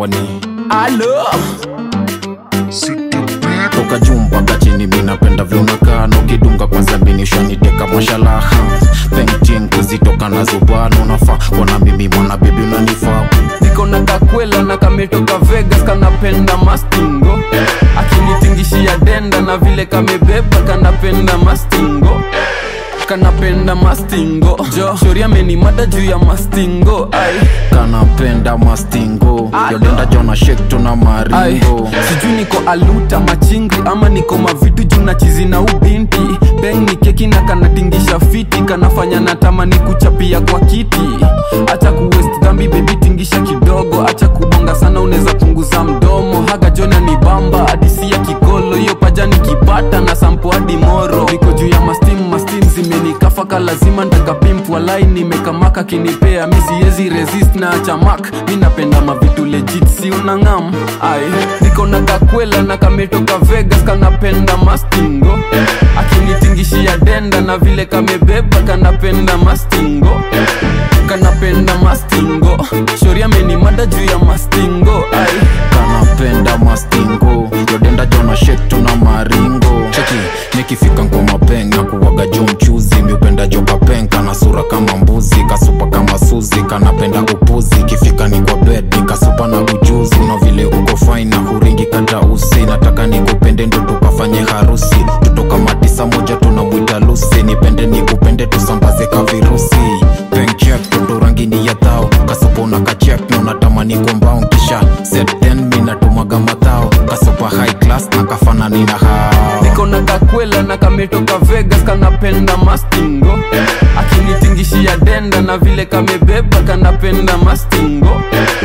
wani alo toka juu mpaka chini minapenda vyunakaa nokidunga kwanza binishaniteka mashalaha penting kuzitoka nazo bwana unafaa kwana mimi mwana bibi unanifaa niko na kakwela na kametoka vegas kanapenda mastingo akinitingishia denda na vile kamebeba kanapenda mastingo kanapenda mastingo jo shori amenimada juu ya mastingo ai kanapenda mastingo Alo. yodenda jona shek tuna ai maringo sijui niko aluta machingri ama niko mavitu juu na chizi na ubinti peng ni keki na kanatingisha fiti kanafanya natamani kuchapia kwa kiti acha kuwest dhambi bebi tingisha kidogo acha kubonga sana unaweza punguza mdomo haga jona ni bamba hadisi ya kikolo hiyo paja nikipata na sampo hadi moro niko juu ya mastim mastim zimenikafaka lazima ntakapimpu walai nimekamaka kinipea mi siezi resist na chamak mi napenda mavitu legit si unangam ai niko na kakwela na kametoka vegas kanapenda mastingo akinitingishia denda na vile kamebeba kanapenda mastingo kanapenda mastingo shori amenimada juu ya mastingo ai kanapenda mastingo yodenda jona shek tuna maringo cheki nikifika ngoma peng na kuwaga jo mchuzi miupenda joka peng kana sura kama mbuzi kasupa kama suzi kanapenda upuzi ikifika ni kwa bed nikasupa na ujuzi na vile uko fine na huringi kata usi nataka nikupende ndo tukafanye harusi tutoka matisa moja tunamwita lusi nipende nikupende tusambaze ka virusi Bank check ndo rangi ni ya thao kasopo na kachek na unatamani kombao kisha set then mi natumaga matao kasopa high class na kafanani na hao niko na kakwela na kametoka vegas kanapenda mastingo akinitingishia denda na vile kamebeba kanapenda mastingo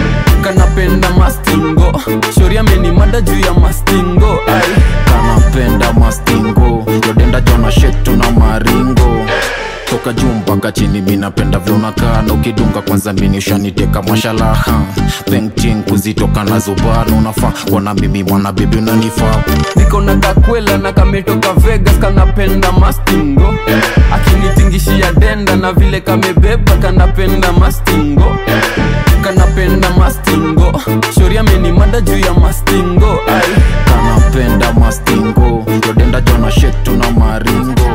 kanapenda mastingo shori amenimada juu ya mastingo ai kanapenda mastingo yodenda jona shek tuna maringo toka juu mpaka chini minapenda vyunakaa ukidunga kwanza minishaniteka mashalaha penting kuzitoka nazo bana unafaa kwana mimi mwana bibi unanifaa niko na kakwela na kametoka vegas kanapenda mastingo akinitingishia denda na vile kamebeba kanapenda mastingo kanapenda mastingo shori amenimada juu ya mastingo ai kanapenda mastingo yodenda jona shek tuna maringo